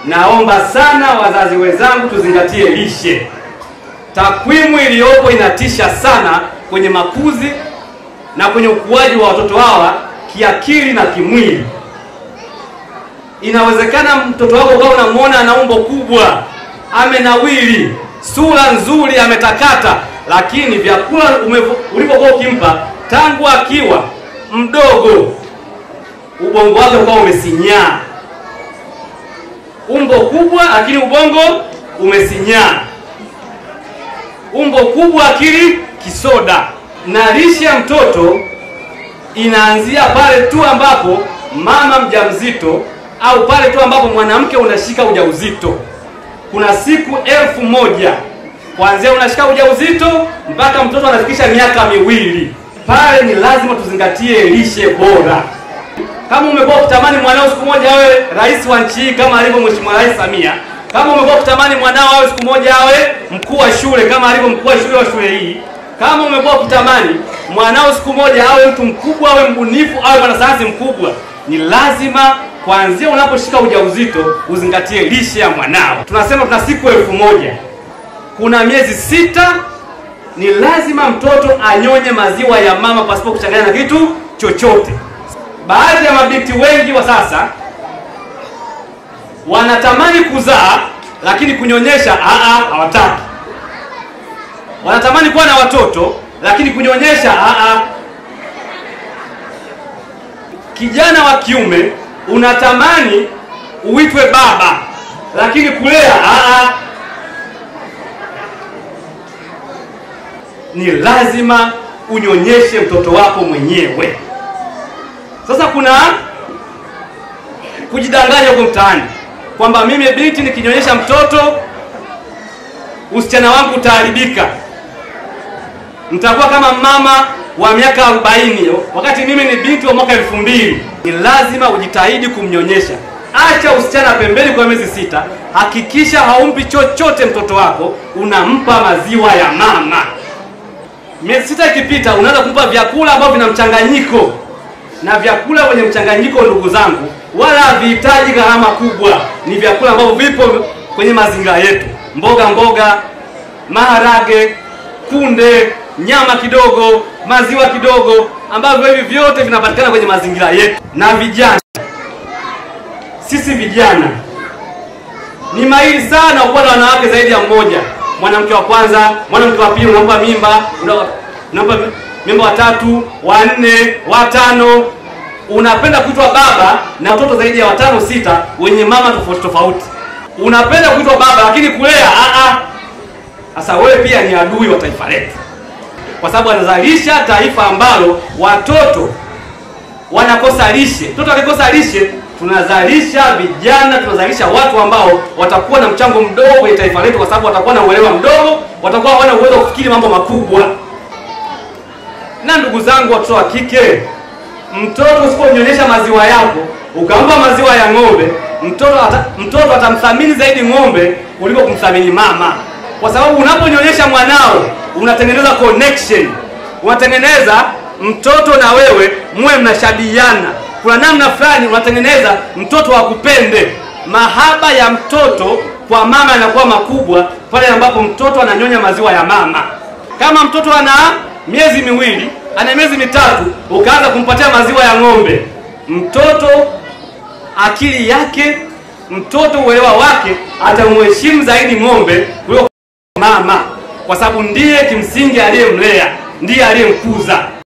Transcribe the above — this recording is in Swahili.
naomba sana wazazi wenzangu tuzingatie lishe. Takwimu iliyopo inatisha sana kwenye makuzi na kwenye ukuaji wa watoto hawa kiakili na kimwili. Inawezekana mtoto wako ukawa unamwona ana umbo kubwa, amenawili, sura nzuri, ametakata, lakini vyakula ulivyokuwa ukimpa tangu akiwa mdogo, ubongo wake ukawa umesinyaa. Umbo kubwa, lakini ubongo umesinyaa. Umbo kubwa, akili kisoda. Na lishe ya mtoto inaanzia pale tu ambapo mama mjamzito au pale tu ambapo mwanamke unashika ujauzito. Kuna siku elfu moja kuanzia unashika ujauzito mpaka mtoto anafikisha miaka miwili. Pale ni lazima tuzingatie lishe bora. Kama umekuwa ukitamani mwanao siku moja awe rais wa nchi hii kama alivyo Mheshimiwa Rais Samia, kama umekuwa ukitamani mwanao awe siku moja awe mkuu wa shule kama alivyo mkuu wa shule wa shule hii, kama umekuwa ukitamani mwanao siku moja awe mtu mkubwa, awe mbunifu, awe mwanasayansi mkubwa, ni lazima kuanzia unaposhika ujauzito uzingatie lishe ya mwanao. Tunasema tuna siku elfu moja kuna miezi sita, ni lazima mtoto anyonye maziwa ya mama pasipo kuchanganya na kitu chochote. Baadhi ya mabinti wengi wa sasa wanatamani kuzaa, lakini kunyonyesha aa, hawataki. Wanatamani kuwa na watoto, lakini kunyonyesha aa. Kijana wa kiume unatamani uitwe baba, lakini kulea aa. Ni lazima unyonyeshe mtoto wako mwenyewe. Sasa kuna kujidanganya huko mtaani kwamba mimi binti nikinyonyesha mtoto usichana wangu utaharibika, nitakuwa kama mama wa miaka arobaini wakati mimi ni binti wa mwaka elfu mbili. Ni lazima ujitahidi kumnyonyesha. Acha usichana pembeni kwa miezi sita, hakikisha haumpi chochote mtoto wako, unampa maziwa ya mama. Miezi sita ikipita, unaanza kumpa vyakula ambavyo vina mchanganyiko na vyakula vyenye mchanganyiko, ndugu zangu, wala havihitaji gharama kubwa. Ni vyakula ambavyo vipo kwenye mazingira yetu, mboga mboga, maharage, kunde, nyama kidogo, maziwa kidogo, ambavyo hivi vyote vinapatikana kwenye mazingira yetu. Na vijana, sisi vijana ni mahiri sana kuwa na wanawake zaidi ya mmoja. Mwanamke wa kwanza, mwanamke wa pili, unampa mimba, unampa mimba watatu, wanne, watano, unapenda kuitwa baba na watoto zaidi ya watano sita, wenye mama tofauti tofauti. Unapenda kuitwa baba, lakini kulea a. Sasa wewe pia ni adui wa taifa letu, kwa sababu anazalisha taifa ambalo watoto wanakosa lishe. Mtoto akikosa lishe, tunazalisha vijana, tunazalisha watu ambao watakuwa na mchango mdogo kwenye taifa letu, kwa sababu watakuwa na uelewa mdogo, watakuwa hawana uwezo wa kufikiri mambo makubwa. Na ndugu zangu, watoto wa kike, mtoto usiponyonyesha maziwa yako ukampa maziwa ya ng'ombe, mtoto ata, mtoto atamthamini zaidi ng'ombe kuliko kumthamini mama, kwa sababu unaponyonyesha mwanao unatengeneza connection, unatengeneza mtoto na wewe muwe mnashabihiana, kuna namna fulani unatengeneza mtoto akupende. Mahaba ya mtoto kwa mama yanakuwa makubwa pale ambapo mtoto ananyonya maziwa ya mama. Kama mtoto ana miezi miwili, ana miezi mitatu, ukaanza kumpatia maziwa ya ng'ombe, mtoto akili yake, mtoto uelewa wake atamheshimu zaidi ng'ombe kuliko mama, kwa sababu ndiye kimsingi aliyemlea, ndiye aliyemkuza.